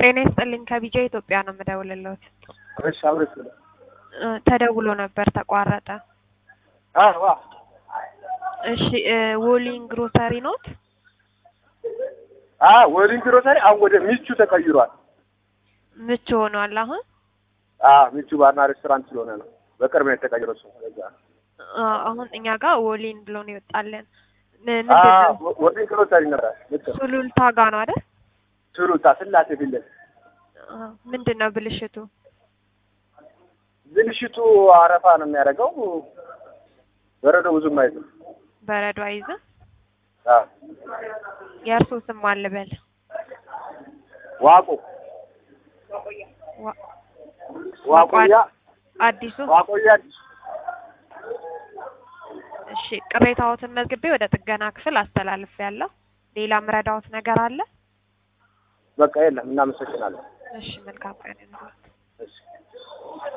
ጤና ይስጥልኝ ከቢጃ ኢትዮጵያ ነው የምደውልልዎት። እሺ አብረሽ ብለ እ ተደውሎ ነበር ተቋረጠ። አዋ እሺ እ ዎሊንግ ግሮሰሪ ኖት? አ ወሊንግ ግሮሰሪ አሁን ወደ ሚቹ ተቀይሯል። ምቹ ሆኗል አሁን? አ ሚቹ ባርና ሬስቶራንት ስለሆነ ነው በቅርብ ነው የተቀየረው። እሱ ለዛ ነው። አ አሁን እኛ ጋር ዎሊን ብሎ ነው ይወጣልን። ምን አ ምንድን ነው? ወ- ወሊንግ ግሮሰሪ ነበር። ልክ ነው። ሱሉልታ ጋ ነው አይደል? ችሩታ ስላሴ ፊት ለፊት አ ምንድን ነው ብልሽቱ? ብልሽቱ አረፋ ነው የሚያደርገው። በረዶ ብዙም አይዝም። በረዶ አይዝም? አ የእርሶ ስም ማን ልበል? ዋቆ ዋ- ዋቆያ አዲሱ ዋቆያ እሺ ቅሬታዎትን መዝግቤ ወደ ጥገና ክፍል አስተላልፍ ያለው ሌላ ምረዳዎት ነገር አለ? በቃ የለም። እናመሰግናለን። እሺ መልካም ቀን ይሁንልዎት። እሺ